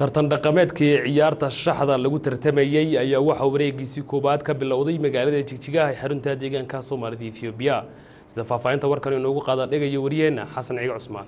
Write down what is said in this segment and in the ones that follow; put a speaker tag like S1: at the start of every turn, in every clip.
S1: tartan dhaqameedkii ciyaarta shaxda lagu tartamayey ayaa waxaa wareegiisii koowaad ka bilowday magaalada jigjigaha ee xarunta deegaanka soomaalida ethoobiya sida faahfaahinta warkan inoogu qaada dhigayo wariyeenna xasan ciige cusmaan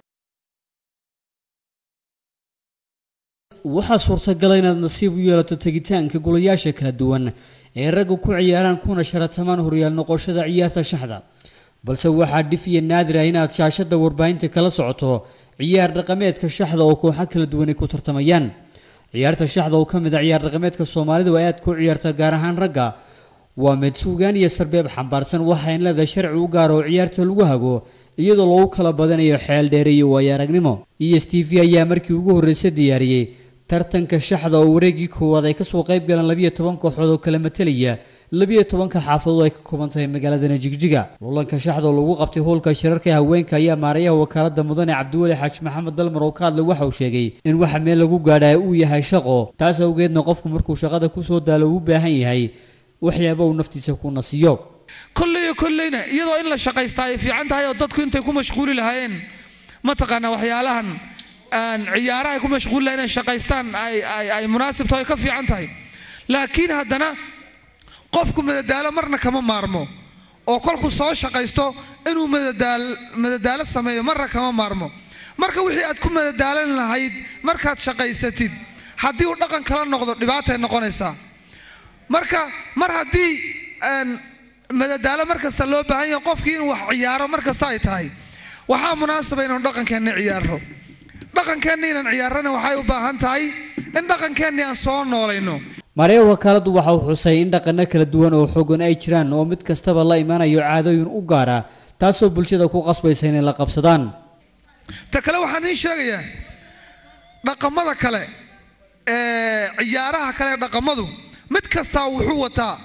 S2: waxaa suurtagala inaad nasiib u yeelato tegitaanka golayaasha kala duwan ee ragga ku ciyaaraan kuna sharatamaan horyaal noqoshada ciyaarta shaxda balse waxaa dhif iyo naadir ah inaad shaashada warbaahinta kala socoto ciyaar dhaqameedka shaxda oo kooxo kala duwan ay ku tartamayaan ciyaarta shaxda oo ka mid a ciyaar dhaqameedka soomaalidu ay aad ku ciyaarta gaar ahaan ragga waa mid suugaan iyo sarbeeb xambaarsan waxayn leedahay sharci u gaar oo ciyaarta lagu hago iyadoo lagu kala badanayo xeel dheere iyo waayo aragnimo e s t v ayaa markii ugu horreysay diyaariyey tartanka shaxda oo wareegii koowaad ay kasoo qayb galeen labiyo toban kooxood oo kala matelaya labiyo tobanka xaafadood ay ka kooban tahay magaaladana jigjiga lulanka shaxda oo lagu qabtay hoolka shirarka haweenka ayaa maarayaha wakaalada mudane cabdiweli xaaji maxamed dalmar oo ka hadlay waxa uu sheegay in waxa meel lagu gaadhaa uu yahay shaqo taas awgeedna qofku markuu shaqada kusoo daalo uu u baahan yahay waxyaaba uu naftiisa ku nasiyo
S3: kolleyo kolleyna iyadoo in la shaqaystaa ay fiican tahay oo dadku intay ku mashquuli lahaayeen mataqaanaa waxyaalahan ciyaaraha ay ku mashquuli lahayen inay shaqaystaan ay munaasib tahay ka fiican tahay laakiin haddana qofku madadaalo marna kama maarmo oo kolku soo shaqaysto inuu madadaalo sameeyo marna kama maarmo marka wixii aad ku madadaalan lahayd markaad shaqaysatid haddii uu dhaqan kala noqdo dhibaatay noqonaysaa marka mar haddii madadaalo mar kasta loo baahan yahay qofkii inuu wax ciyaaro mar kasta ay tahay waxaa munaasaba inaynu dhaqankeenna ciyaarno dhaqankeenna inaan ciyaarana waxay u baahan tahay in dhaqankeenni aan soo noolayno
S2: maaraya wakaaladu waxa uu xusay in dhaqano kala duwan oo xoogan ay jiraan oo mid kastaba la imanayo caadooyin u gaara taasoo bulshada ku qasbaysa inay la qabsadaan
S3: ta kale waxaan idiin sheegayaa dhaqamada kale ee ciyaaraha kale ee dhaqamadu mid kastaa wuxuu wataa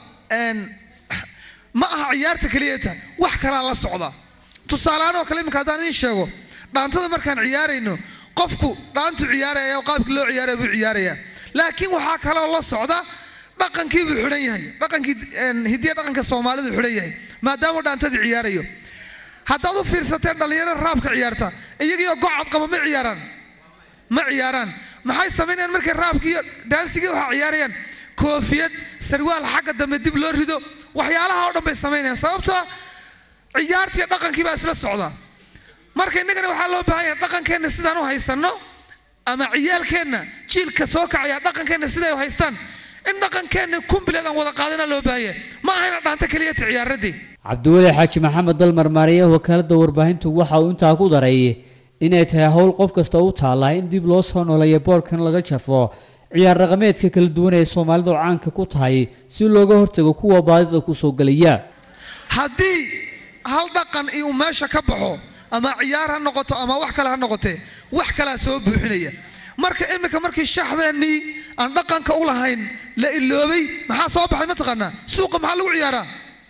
S3: ma aha ciyaarta keliyata wax kalaa la socda tusaalehaan oo kale iminka haddaan idiin sheego dhaantada markaan ciyaarayno qofku dhaantu ciyaaraya oo qaabkii loo ciyaaraya buu ciyaarayaa laakiin waxaa kaloo la socda dhaqankii buu xidhan yahay dhaqankii hidiya dhaqanka soomaalidu xidhan yahay maadaama dhaantadii ciyaarayo haddaad u fiirsateen dhallinyarada raabka ciyaarta iyagiioo gocad qaba ma ciyaaraan ma ciyaaraan maxay samaynayaan markay raabkii iyo dhaansigii waxaa ciyaarayaan koofiyad sarwaal xagga dambe dib loo rido waxyaalaha oo dhan bay samaynayaan sababtoo ciyaartiiyo dhaqankii baa isla socda marka innagana waxaa loo baahan yahay dhaqankeenna sidaan u haysanno ama ciyaalkeenna jiilka soo kacaya dhaqankeenna siday u haystaan in dhaqankeenna kumbileed aan wada qaadana loo baahan yahay ma aha ina dhaanta keliyata ciyaaradii
S2: cabdiweli xaaji maxamed dalmar maariyaha wakaalada warbaahintu waxa uu intaa ku daray inay tahay howl qof kasta u taalla in dib loo soo nooleeya boorkan laga jafo ciyaar dhaqameedka kala duwan ee soomaalidu caanka ku tahay si looga hortago kuwa baadida kusoo gelaya
S3: haddii hal dhaqan uu meesha ka baxo ama ciyaar ha noqoto ama wax kale ha noqotee wax kalaa soo buuxinaya marka iminka markii shaxdeennii aan dhaqanka u lahayn la iloobay maxaa soo baxay mataqaanaa suuqa maxaa lagu ciyaaraa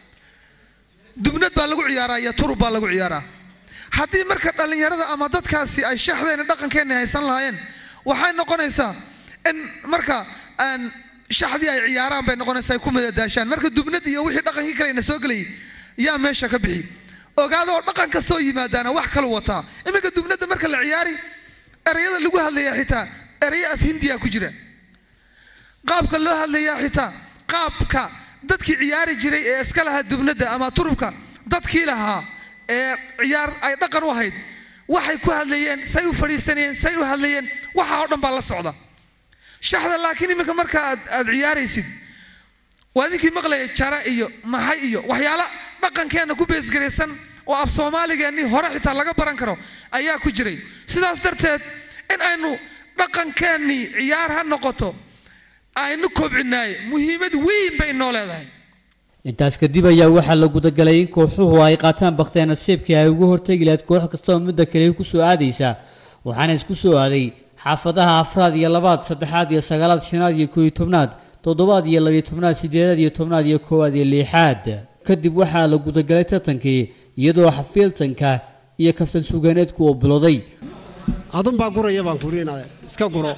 S3: dubnad baa lagu ciyaaraa iyo turub baa lagu ciyaaraa haddii marka dhallinyarada ama dadkaasi ay shaxdeenni dhaqankeenni haysan lahaayeen waxay noqonaysaa in marka aan shaxdii ay ciyaaraan bay noqonaysaa ay ku madadaashaan marka dubnad iyo wixii dhaqankii kale ina soo gelayay yaa meesha ka bixi ogaadoo dhaqan kastoo yimaadaana wax kalu wataa iminka dubnada marka la ciyaari ereyada lagu hadlayaa xitaa ereyo af hindiya ku jira qaabka loo hadlayaa xitaa qaabka dadkii ciyaari jiray ee iska lahaa dubnada ama turubka dadkii lahaa ee ciyaar ay dhaqan u ahayd waxay ku hadlayeen say u fadhiisanayeen say u hadlayeen waxa oo dhan baa la socda shaxda laakiin iminka marka aad aad ciyaaraysid waa idinkii maqlaya jara iyo maxay iyo waxyaala dhaqankeenna ku beesgaraysan oo af soomaaligeennii hore xitaa laga baran karo ayaa ku jiray sidaas darteed in aynu dhaqankeennii ciyaar ha noqoto aynu kobcinaaye muhiimad weyn bay inoo leedahay
S2: intaas kadib ayaa waxaa la gudagalay in kooxuhu ay qaataan bakhteen nasiibkii ay uga hortegi lahayd koox kastaba midda kale ku soo aadaysa waxaana isku soo aaday xaafadaha afraad iyo labaad saddexaad iyo sagaalaad shanaad iyo kooiyo tobnaad toddobaad iyo labiyo tobnaad sideedaad iyo tobnaad iyo koowaad iyo liixaad kadib waxaa la gudagalay tartankii iyadoo xafiiltanka iyo kaftan sugaaneedku uu bilowday
S4: adunbaa guraya baan kurinaya iska guro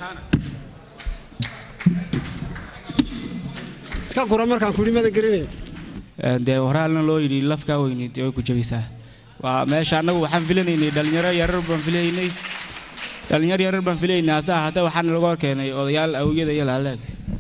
S4: iska guro markaan kuri madan gelinay
S5: dee horaalna loo yidhi lafkaa weyni dee way ku jabaysaa waa meesha annagu waxaan filanaynay dhallinyaro yarar baan filaynay dhallinyar yarar baan filaynaa asaha hadda waxaana laga hor keenay odayaal awiyada iyo laalaag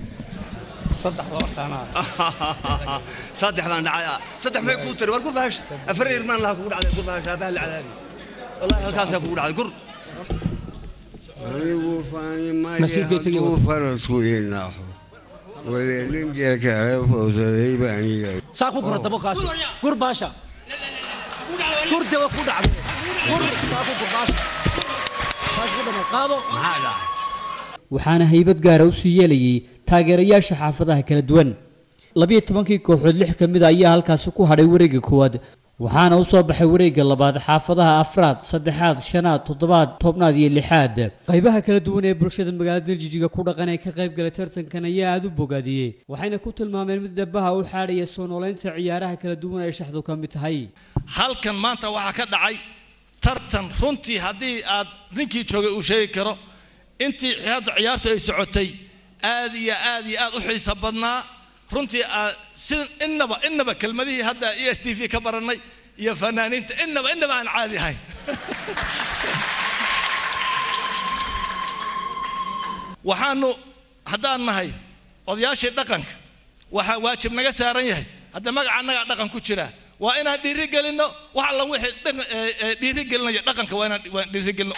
S6: saddexdaan dhacay saddex may kuu tiri war gur bahash afar irmaan laha kugu dhacday gur bahash aabaha la cadaabi wallahi halkaasaa kugu dhacday gur
S7: anigu faanimayo hadduu farasku inaaxo waleelin jeelkaale fowsaday baan yahay
S8: saa ku gura dabo kaasi gur baasha gur daba ku dhacday gur saa ku gur baasha baasha ku dhama qaado
S6: maxaa dhacay
S2: waxaana haybad gaara u sii yeelayay taageerayaasha xaafadaha kala duwan labiyo tobankii kooxood lix ka mid a ayaa halkaasi ku hadhay wareegga koowaad waxaana u soo baxay wareegga labaad xaafadaha afraad saddexaad shanaad toddobaad tobnaad iyo lixaad qaybaha kala duwan ee bulshada magaalada daljijiga ku dhaqan ee ka qayb galay tartankan ayaa aada u bogaadiyey waxayna ku tilmaameen mid dhabaha u xaadhaya soo noolaynta ciyaaraha kala duwan ee shaxdu ka mid tahay
S9: halkan maanta waxaa ka dhacay tartan runtii haddii aad ninkii joogay uu sheegi karo intii hadda ciyaartu ay socotay aad iyo aad iyo aad u xiiso badnaa runtii aad si innaba innaba kelmadihii hadda e s t v ka barannay iyo fanaaniinta innaba innaba aan caadi ahayn waxaanu haddaan nahay odayaashii dhaqanka waxaa waajib naga saaran yahay hadda magaca annagaa dhaqan ku jira waa inaan dhiiri gelinno wax alla wixii dhaqan- ee- ee dhiiri gelinaya dhaqanka waa inaan waan dhiiri gelinno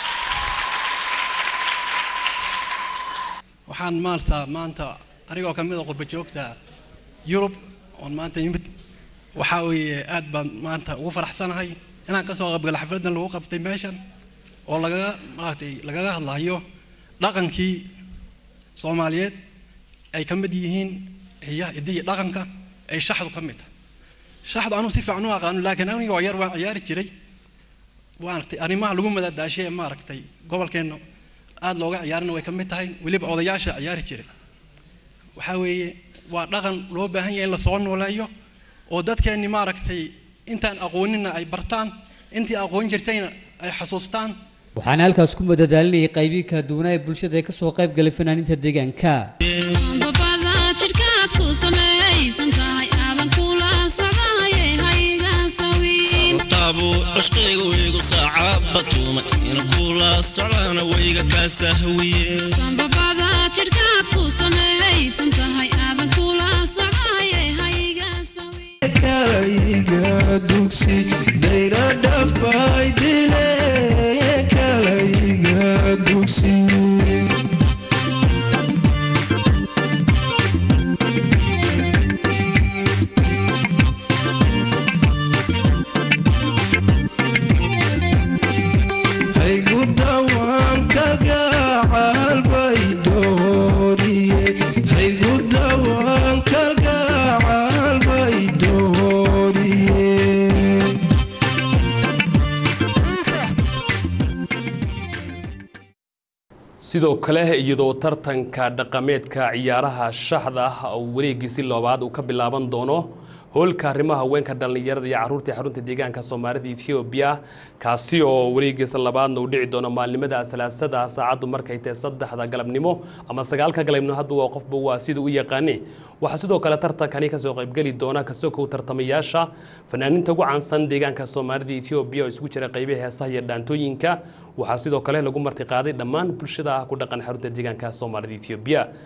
S10: waxaan maarta maanta anigoo ka mid a qurba joogta yurub oon maanta yimid waxaa weeye aad baan maanta ugu faraxsanahay inaan kasoo qaybgalo xafladan lagu qabtay meeshan oo lagaga maaragtay lagaga hadlayo dhaqankii soomaaliyeed ay ka mid yihiin hiya hidiyi dhaqanka ay shaxdu ka mid tahay shaxdu anugu si fiican u aqaano laakiin anigoo yar waan ciyaari jiray maaragtay arrimaha lagu madadaashay ee maaragtay gobolkeenna aad looga ciyaarina way ka mid tahay weliba odayaasha ciyaari jiray waxaa weeye waa dhaqan loo baahan yahay in la soo nooleeyo oo dadkeenni maaragtay intaan aqoonina ay bartaan intii aqoon jirtayna ay xasuustaan
S2: waxaana halkaas ku madadaalinayay qaybihii kala duwanaa ee bulshada ee kasoo qayb galay fanaaniinta deegaanka
S11: babada jidhkaad ku samaysan tahay aadan kula socdaye hayga sawiin
S12: taabu cishqiga waygu saaca batuuma in kula socdaana wayga kaa sahwiye
S11: babada jidhkaad ku samaysan tahay aadan kula socdaye hayga sawiin
S12: kalayga dugsi dayra dhafay dile kalayga dugsi haygudawan kalgacal bay dooriye haygudawan kalgacal bay dooriye
S1: sidoo kale iyadoo tartanka dhaqameedka ciyaaraha shaxda ah uu wareegiisi loobaad uu ka bilaaban doono hoolka arrimaha haweenka dhallinyarada iyo caruurta ee xarunta deegaanka soomaalida ethoobiya kaasi oo wareegiisa labaadna uu dhici doono maalinimada salaasada saacaddu markay tahay saddexda galabnimo ama sagaalka galabnimo hadba waa qofba waa sida u yaqaane waxaa sidoo kale tartankani kasoo qaybgeli doona kasokow tartamayaasha fanaaniinta ugu caansan deegaanka soomaalida ethoobiya oo isugu jira qaybaha heesaha iyo dhaantooyinka waxaa sidoo kale lagu martiqaaday dhammaan bulshada ah ku dhaqan xarunta deegaanka soomaalida ethoobiya